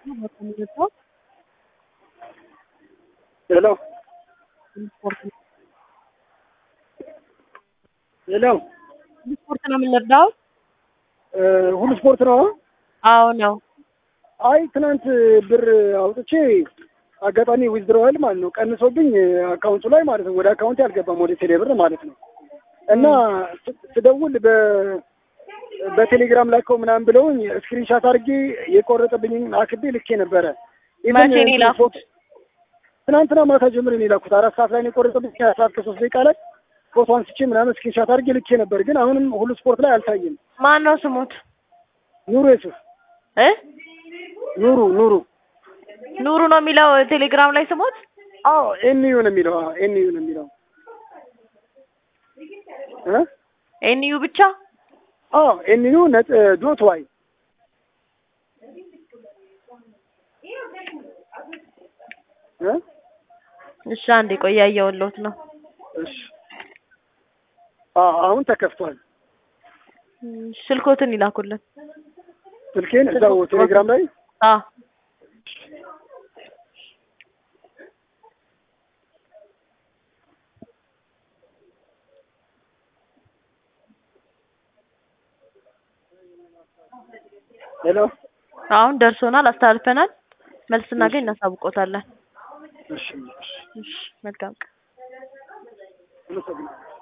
ሄሎ ሄሎ ስፖርት ነው የምንረዳው? ሁሉ ስፖርት ነው። አዎ ነው። አይ ትናንት ብር አውጥቼ አጋጣሚ ዊዝድሮዋል ማለት ነው ቀንሶብኝ አካውንቱ ላይ ማለት ነው። ወደ አካውንት አልገባም ወደ ቴሌ ብር ማለት ነው። እና ስ- ስደውል በ በቴሌግራም ላከው ምናምን ብለውኝ ስክሪንሻት አድርጌ የቆረጠብኝን አክቤ ልኬ ነበረ። ኢቨን መቼ ነው የላኩት? ትናንትና ማታ ጀምሬ ነው የላኩት። አራት ሰዓት ላይ ነው የቆረጠብኝ። አራት ሰዓት ከሶስት ደቂቃ ላይ ፎቶ አንስቼ ምናምን ስክሪንሻት አድርጌ ልኬ ነበር። ግን አሁንም ሁሉ ስፖርት ላይ አልታየም። ማን ነው ስሙት? ኑሩ የሱፍ እ ኑሩ ኑሩ ኑሩ ነው የሚለው ቴሌግራም ላይ ስሙት። አዎ ኤንዩ ነው የሚለው። አዎ ኤንዩ ነው የሚለው እ ኤንዩ ብቻ አዎ ኤንዩ ነጥ ዶት ዋይ እ እሺ፣ አንዴ ቆይ እያየሁልዎት ነው። እሺ አዎ አሁን ተከፍቷል። እም፣ ስልኮትን ይላኩልን። ስልኬን እዛው ቴሌግራም ላይ አዎ ሄሎ አሁን ደርሶናል፣ አስተላልፈናል። መልስ ስናገኝ እናሳውቆታለን። እሺ እሺ እሺ፣ መልካም ቀን። አመሰግናለሁ።